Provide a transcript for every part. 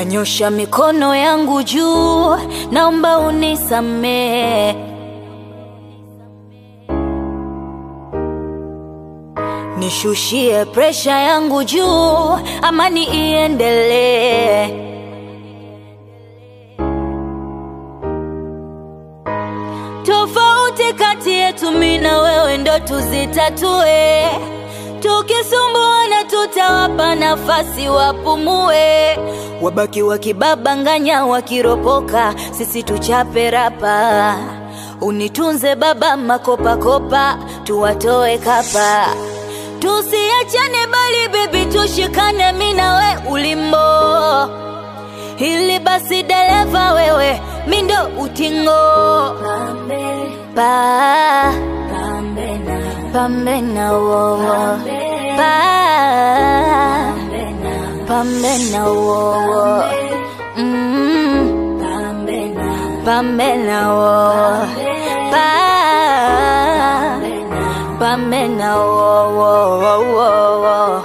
nanyosha mikono yangu juu, naomba unisamehe. Nishushie presha yangu juu, amani iendelee. Tofauti kati yetu mimi na wewe ndo tuzitatue. Tukisumbuana tutawapa nafasi wapumue, wabaki wakibabanganya wakiropoka, sisi tuchape rapa. Unitunze baba, makopakopa tuwatoe kapa, tusiachane bali bebi, tushikane mimi na we ulimbo hili basi dereva wewe, mi ndo utingo pa pambe na wowo pa pambe na wowo mm, pambe na wowo pa pambe na wowo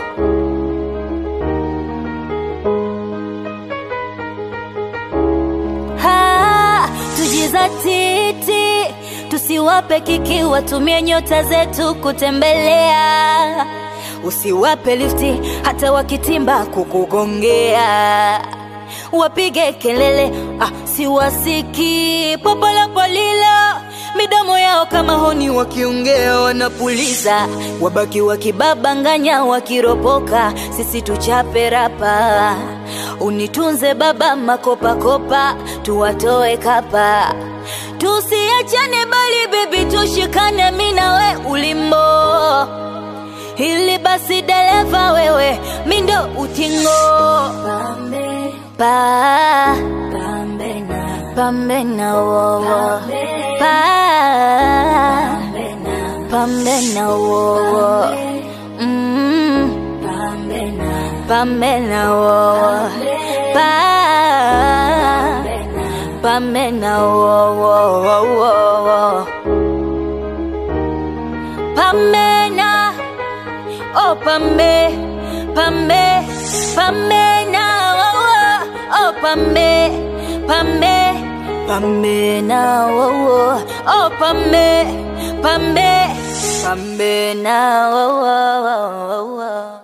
Ha, tujizatiti, tusiwape kiki, watumie nyota zetu kutembelea. Usiwape lifti hata wakitimba kukugongea, wapige kelele ah, siwasiki popolopolilo midomo yao kama honi, wakiongea wanapuliza, wabaki wakibabanganya, wakiropoka, sisi tuchape rapa. Unitunze baba, makopakopa tuwatoe kapa, tusiachane bali bebi, tushikane mi na we ulimbo hili basi dereva wewe, mi ndo utingo pa pambe na wowo pa pambe na wowo mm, pambe na wowo pa pambe na wowo pambe na oh pambe pambe pambe na wowo oh pambe pambe pambe na wowo oh pambe pambe pambe na wowo